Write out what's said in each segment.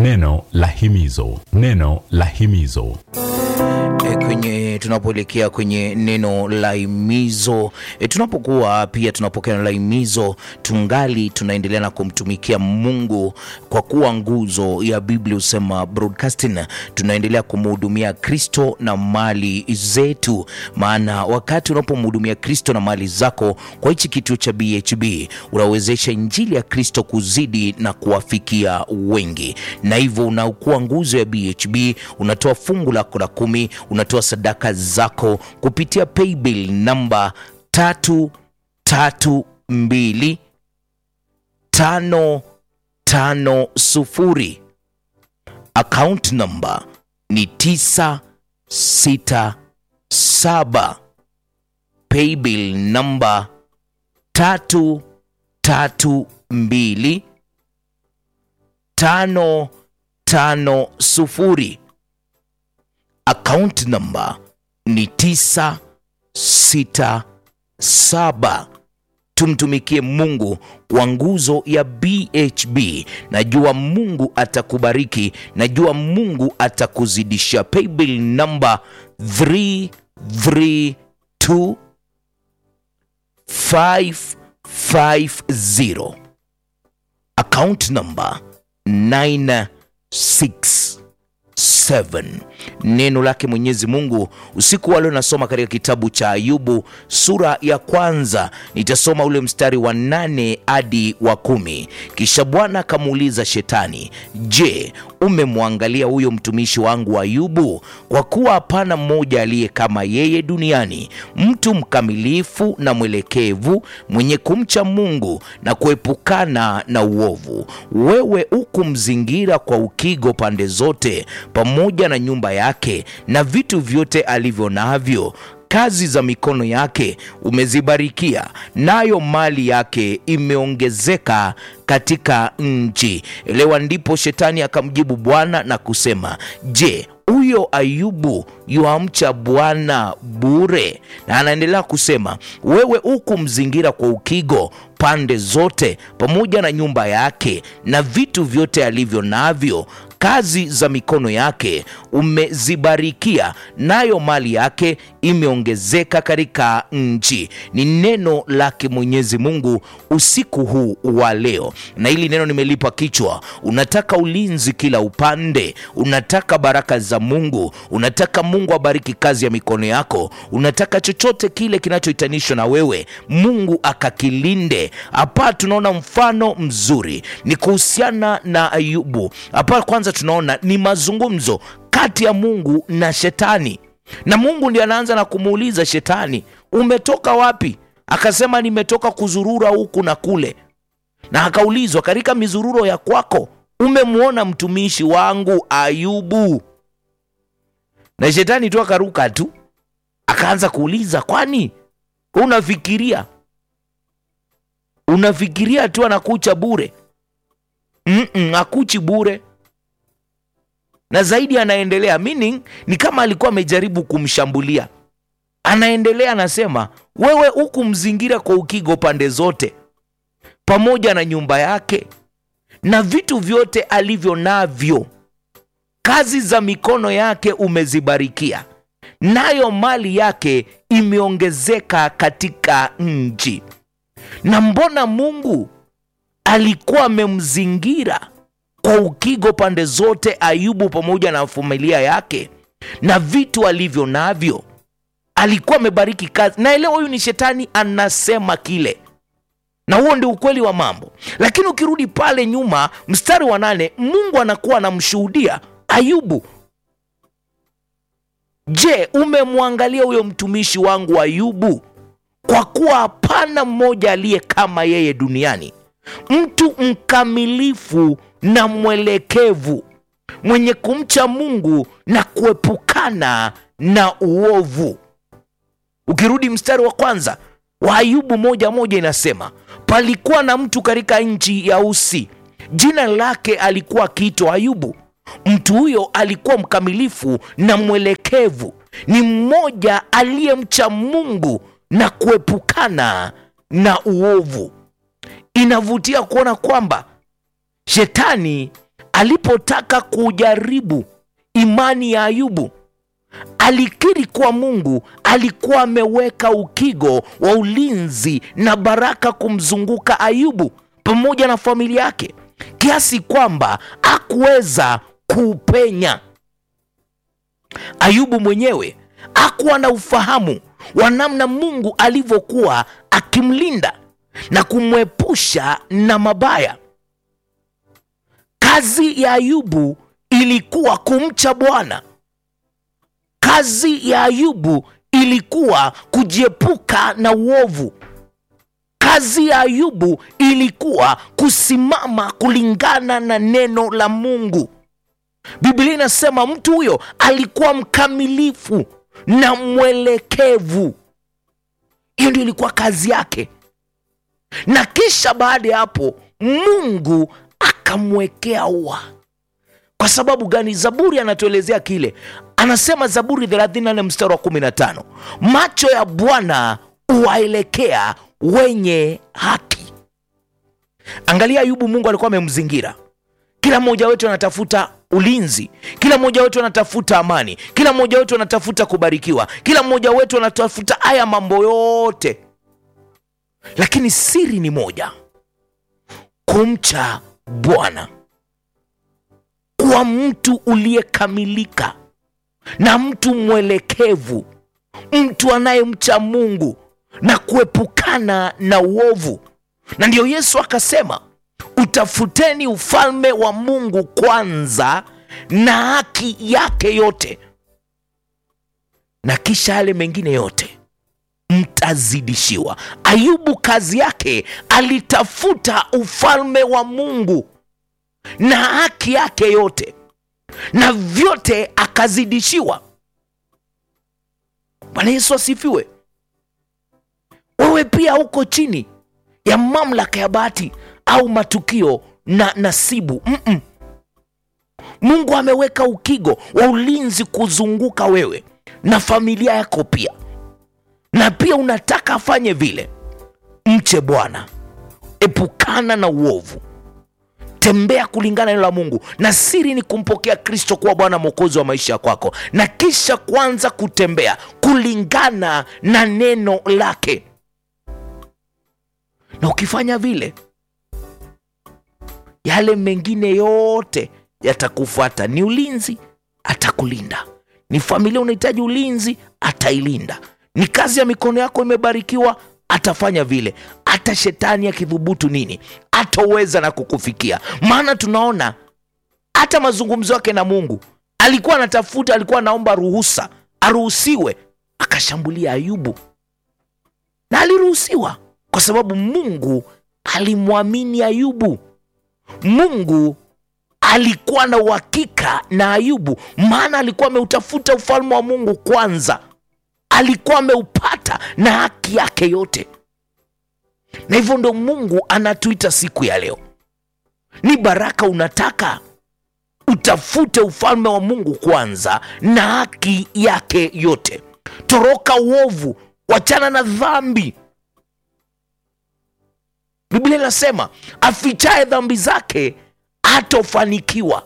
Neno la himizo, neno la himizo. E, kwenye tunapoelekea kwenye neno la himizo e, tunapokuwa pia tunapokea neno la himizo, tungali tunaendelea na kumtumikia Mungu kwa kuwa nguzo ya Biblia husema broadcasting, tunaendelea kumhudumia Kristo na mali zetu, maana wakati unapomhudumia Kristo na mali zako kwa hichi kituo cha BHB unawezesha injili ya Kristo kuzidi na kuwafikia wengi, na hivyo unakuwa nguzo ya BHB, unatoa fungu lako la kumi, unatoa sadaka zako kupitia paybill namba tatu tatu mbili tano tano sufuri. Account namba ni tisa sita saba. Paybill namba tatu tatu mbili tano tano sufuri. Account namba ni tisa sita saba. Tumtumikie Mungu kwa nguzo ya BHB. Najua Mungu atakubariki, najua Mungu atakuzidisha. Paybill namba 332 550 account number 967. Neno lake Mwenyezi Mungu usiku wa leo nasoma katika kitabu cha Ayubu sura ya kwanza, nitasoma ule mstari wa nane hadi wa kumi. Kisha Bwana akamuuliza Shetani, je, umemwangalia huyo mtumishi wangu Ayubu? Kwa kuwa hapana mmoja aliye kama yeye duniani, mtu mkamilifu na mwelekevu, mwenye kumcha Mungu na kuepukana na uovu. Wewe hukumzingira kwa ukigo pande zote, pamoja na nyumba yake na vitu vyote alivyo navyo kazi za mikono yake umezibarikia, nayo mali yake imeongezeka katika nchi. Elewa. Ndipo shetani akamjibu Bwana na kusema, je, huyo Ayubu yuamcha Bwana bure? Na anaendelea kusema, wewe hukumzingira kwa ukigo pande zote, pamoja na nyumba yake na vitu vyote alivyo navyo kazi za mikono yake umezibarikia, nayo mali yake imeongezeka katika nchi. Ni neno lake Mwenyezi Mungu usiku huu wa leo, na hili neno nimelipa kichwa. Unataka ulinzi kila upande, unataka baraka za Mungu, unataka Mungu abariki kazi ya mikono yako, unataka chochote kile kinachohitanishwa na wewe Mungu akakilinde. Hapa tunaona mfano mzuri ni kuhusiana na Ayubu. Hapa kwanza tunaona ni mazungumzo kati ya Mungu na Shetani, na Mungu ndiye anaanza na kumuuliza Shetani, umetoka wapi? Akasema, nimetoka kuzurura huku na kule. Na akaulizwa, katika mizururo ya kwako umemwona mtumishi wangu Ayubu? Na Shetani tu akaruka tu akaanza kuuliza, kwani unafikiria unafikiria tu anakucha bure? Mm-mm, akuchi bure na zaidi anaendelea, meaning ni kama alikuwa amejaribu kumshambulia. Anaendelea anasema, wewe huku mzingira kwa ukigo pande zote, pamoja na nyumba yake na vitu vyote alivyo navyo, kazi za mikono yake umezibarikia, nayo mali yake imeongezeka katika nchi. Na mbona Mungu alikuwa amemzingira kwa ukigo pande zote Ayubu pamoja na familia yake na vitu alivyo navyo, alikuwa amebariki kazi. Naelewa huyu ni shetani anasema kile, na huo ndio ukweli wa mambo. Lakini ukirudi pale nyuma, mstari wa nane, Mungu anakuwa anamshuhudia Ayubu. Je, umemwangalia huyo mtumishi wangu Ayubu? Kwa kuwa hapana mmoja aliye kama yeye duniani, mtu mkamilifu na mwelekevu, mwenye kumcha Mungu na kuepukana na uovu. Ukirudi mstari wa kwanza wa Ayubu moja moja inasema, palikuwa na mtu katika nchi ya Usi, jina lake alikuwa akiitwa Ayubu. Mtu huyo alikuwa mkamilifu na mwelekevu, ni mmoja aliyemcha Mungu na kuepukana na uovu. Inavutia kuona kwamba shetani alipotaka kujaribu imani ya Ayubu alikiri kuwa Mungu alikuwa ameweka ukigo wa ulinzi na baraka kumzunguka Ayubu pamoja na familia yake kiasi kwamba hakuweza kuupenya. Ayubu mwenyewe hakuwa na ufahamu wa namna Mungu alivyokuwa akimlinda na kumwepusha na mabaya. Kazi ya Ayubu ilikuwa kumcha Bwana. Kazi ya Ayubu ilikuwa kujiepuka na uovu. Kazi ya Ayubu ilikuwa kusimama kulingana na neno la Mungu. Biblia inasema mtu huyo alikuwa mkamilifu na mwelekevu. Hiyo ndio ilikuwa kazi yake, na kisha baada ya hapo Mungu akamwekea ua. Kwa sababu gani? Zaburi anatuelezea kile, anasema Zaburi 34 mstari wa 15, macho ya Bwana huwaelekea wenye haki. Angalia Ayubu, Mungu alikuwa amemzingira. Kila mmoja wetu anatafuta ulinzi, kila mmoja wetu anatafuta amani, kila mmoja wetu anatafuta kubarikiwa, kila mmoja wetu anatafuta haya mambo yote, lakini siri ni moja: kumcha Bwana, kuwa mtu uliyekamilika na mtu mwelekevu, mtu anayemcha Mungu na kuepukana na uovu. Na ndiyo Yesu akasema, utafuteni ufalme wa Mungu kwanza na haki yake yote, na kisha yale mengine yote mtazidishiwa. Ayubu kazi yake alitafuta ufalme wa Mungu na haki yake yote, na vyote akazidishiwa. Bwana Yesu asifiwe. Wewe pia uko chini ya mamlaka ya bahati au matukio na nasibu. Mm-mm. Mungu ameweka ukigo wa ulinzi kuzunguka wewe na familia yako pia, na pia unataka afanye vile. Mche Bwana, epukana na uovu, tembea kulingana na neno la Mungu, na siri ni kumpokea Kristo kuwa Bwana Mwokozi wa maisha kwako, na kisha kuanza kutembea kulingana na neno lake na ukifanya vile, yale mengine yote yatakufuata. Ni ulinzi, atakulinda. Ni familia unahitaji ulinzi, atailinda. Ni kazi ya mikono yako imebarikiwa, atafanya vile. Hata shetani akidhubutu nini, ataweza na kukufikia. Maana tunaona hata mazungumzo yake na Mungu, alikuwa anatafuta, alikuwa anaomba ruhusa aruhusiwe, akashambulia Ayubu na aliruhusiwa kwa sababu Mungu alimwamini Ayubu. Mungu alikuwa na uhakika na Ayubu, maana alikuwa ameutafuta ufalme wa Mungu kwanza, alikuwa ameupata na haki yake yote. Na hivyo ndo Mungu anatuita siku ya leo. Ni baraka unataka utafute ufalme wa Mungu kwanza na haki yake yote. Toroka uovu, wachana na dhambi. Biblia inasema afichaye dhambi zake hatofanikiwa.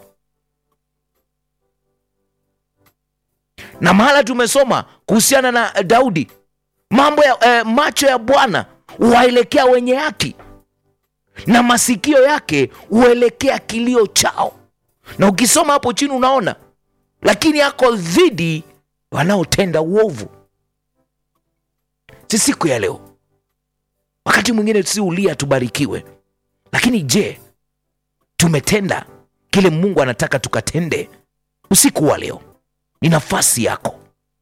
Na mahala tumesoma kuhusiana na Daudi, mambo ya eh, macho ya Bwana huwaelekea wenye haki na masikio yake huelekea kilio chao. Na ukisoma hapo chini unaona, lakini yako dhidi wanaotenda uovu. Si siku ya leo wakati mwingine si ulia tubarikiwe, lakini je, tumetenda kile Mungu anataka tukatende? Usiku wa leo ni nafasi yako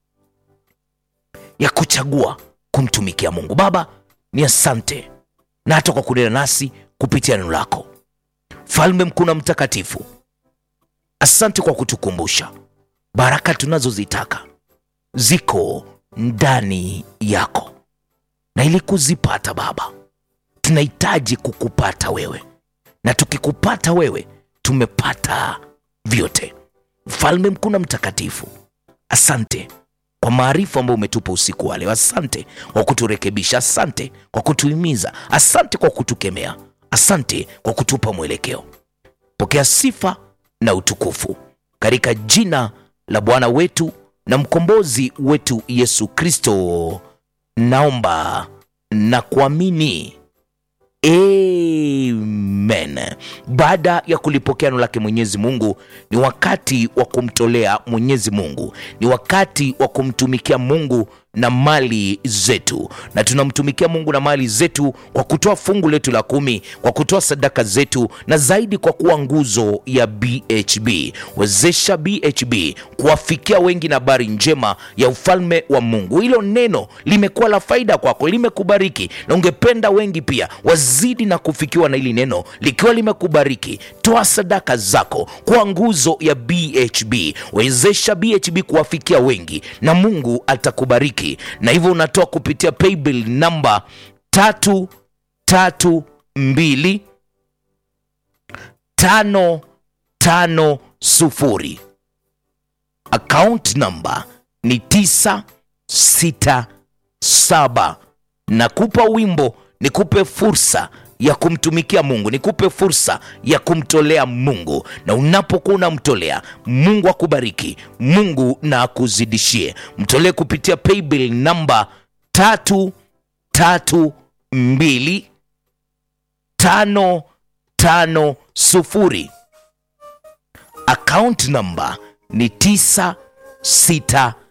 ya kuchagua kumtumikia Mungu. Baba, ni asante na hata kwa kunena nasi kupitia neno lako, Mfalme mkuu na mtakatifu. Asante kwa kutukumbusha baraka tunazozitaka ziko ndani yako na ili kuzipata Baba, tunahitaji kukupata wewe, na tukikupata wewe tumepata vyote. Mfalme mkuu na mtakatifu, asante kwa maarifa ambayo umetupa usiku wa leo. Asante kwa kuturekebisha, asante kwa kutuhimiza, asante kwa kutukemea, asante kwa kutupa mwelekeo. Pokea sifa na utukufu katika jina la Bwana wetu na mkombozi wetu Yesu Kristo, naomba na kuamini. Amen. Baada ya kulipokea neno lake Mwenyezi Mungu, ni wakati wa kumtolea Mwenyezi Mungu, ni wakati wa kumtumikia Mungu na mali zetu, na tunamtumikia Mungu na mali zetu kwa kutoa fungu letu la kumi, kwa kutoa sadaka zetu, na zaidi kwa kuwa nguzo ya BHB. Wezesha BHB kuwafikia wengi na habari njema ya ufalme wa Mungu. Hilo neno limekuwa la faida kwako, limekubariki, na ungependa wengi pia wazidi na kufikiwa na hili neno likiwa limekubariki. Toa sadaka zako kwa nguzo ya BHB. Wezesha BHB kuwafikia wengi na Mungu atakubariki na hivyo unatoa kupitia paybill namba tatu tatu mbili tano tano sufuri. Account namba ni tisa sita saba. Nakupa wimbo, nikupe fursa ya kumtumikia Mungu, nikupe fursa ya kumtolea Mungu, na unapokuwa unamtolea Mungu akubariki, Mungu na akuzidishie. Mtolee kupitia paybill namba tatu tatu mbili tano tano sufuri. Account namba ni tisa sita